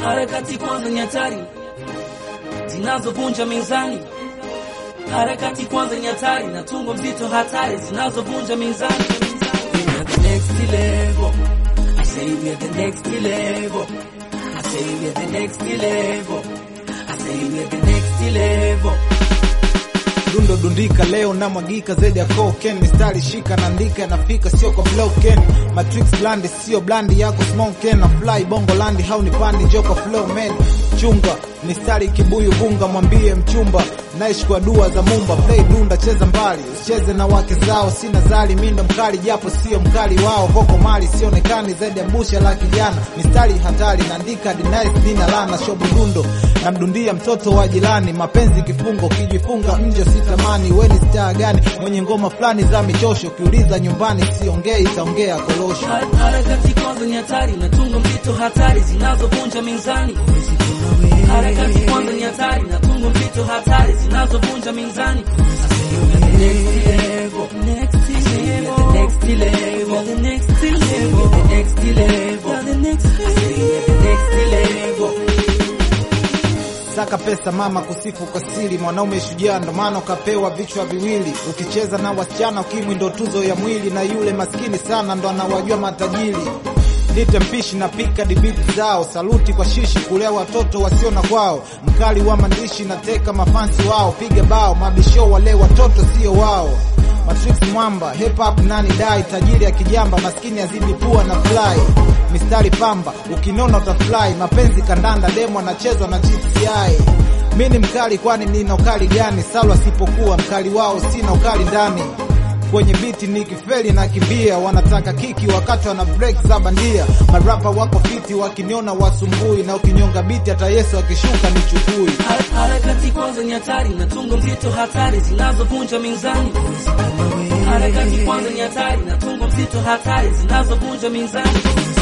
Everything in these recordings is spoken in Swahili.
Harakati kwanza ni hatari zinazovunja mizani. Harakati kwanza ni hatari na tungo mzito hatari zinazovunja mizani. We are the next level. I say we are the next level. I say we are the next level. I say we are the next level. dundo dundika leo na mwagika zaidi ya cocaine mistari shika naandika nafika sio kwa bloken matrix blandi sio blandi yako smoken na fly bongo landi haunipandi joka flow man chunga mistari kibuyu bunga mwambie mchumba naishi kwa dua za mumba play dunda cheza mbali usicheze na wake zao sina zali mindo mkali japo sio mkali wao koko mali sionekani zaidi ya busha la kijana mistari hatari naandika denice nina lana shobo dundo namdundia mtoto wa jirani mapenzi kifungo kijifunga nje sitamani weni staa gani mwenye ngoma fulani za michosho ukiuliza nyumbani siongei itaongea kolosho Har- Harakati kwanza ni hatari na tungo mzito hatari zinazovunja mizani. Harakati kwanza ni hatari na tungo mzito hatari zinazovunja mizani. Next level, next level, next level, the next level, the next level, the next level, the next level. Saka pesa mama kusifu kwa siri, mwanaume shujaa, ndo maana ukapewa vichwa viwili. Ukicheza na wasichana ukimwi ndo tuzo ya mwili, na yule maskini sana ndo anawajua matajiri. Nite mpishi na pika dibiti zao, saluti kwa shishi kulea watoto wasio na kwao, mkali wa maandishi na teka mafansi wao, piga bao mabisho wale watoto sio wao. Matrix mwamba hip hop nani dai, tajiri ya kijamba, maskini azidi pua na fly mistari pamba, ukinona utafly. Mapenzi kandanda, demo anachezwa na GTI. Mi ni mkali, kwani nina ukali gani? Salwa sipokuwa mkali wao, sina ukali ndani kwenye biti nikifeli na kimbia, wanataka kiki wakati wana break za bandia. Marapa wako fiti, wakiniona wasumbui, na ukinyonga biti hata Yesu akishuka ni chukui. Har- Harakati kwanza ni hatari na tungo mzito hatari zinazovunja mizani. Harakati kwanza ni hatari na tungo mzito hatari zinazovunja mizani.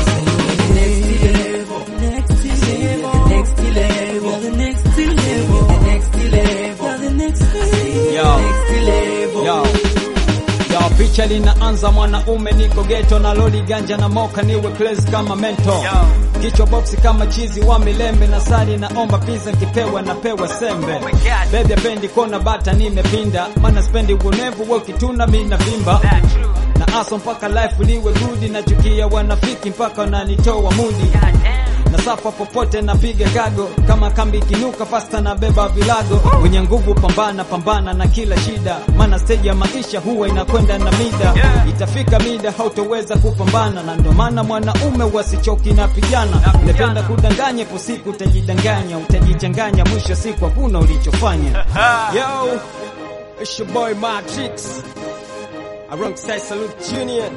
Next level, next level, next level, the next level, the next level, the next level, Yo. next level. Yo. Yo, picha linaanza mwanaume niko geto na loli ganja na moka niwe place kama mento kichwa boksi kama chizi wa milembe na sari naomba pizza nkipewa napewa sembe bebi apendi kona bata nimepinda mana spendi uonevu wakituna mina vimba na aso mpaka life liwe gudi nachukia wanafiki mpaka wananitoa mudi na safa popote napiga kago kama kambi ikinuka fasta na beba vilago wenye nguvu pambana pambana na kila shida maana stage ya maisha huwa inakwenda na mida itafika mida hautoweza kupambana na ndo maana mwanaume wasichoki na pigana unapenda kudanganya ipo siku utajidanganya utajichanganya mwisho siku hakuna ulichofanya yo it's your boy Matrix alongside Salute Junior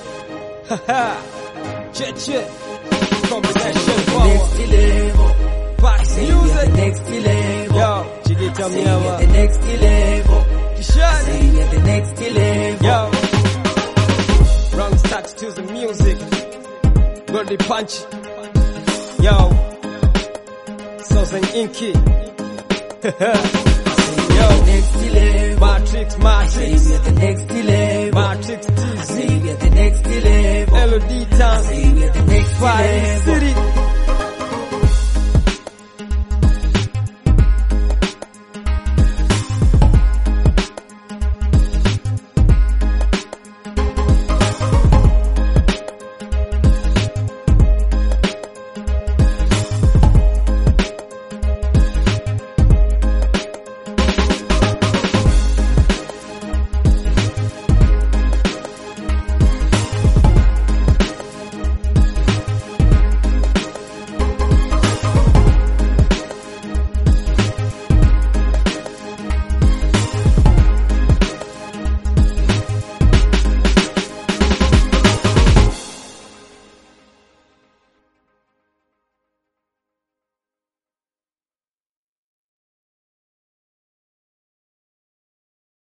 che che combination power Next level, Bax say we are the music next level. yo Chigita Say we are the Mnyama next level. Kishani Say we are the next level. Yo, wrong start to the music. Goldie punch. Yo, Southern Inky. Yo, Next level. Matrix, Say Matrix, we are the next level. Matrix TZ, Say we are the next level. LOD Town, Say we are the next Fire level. City.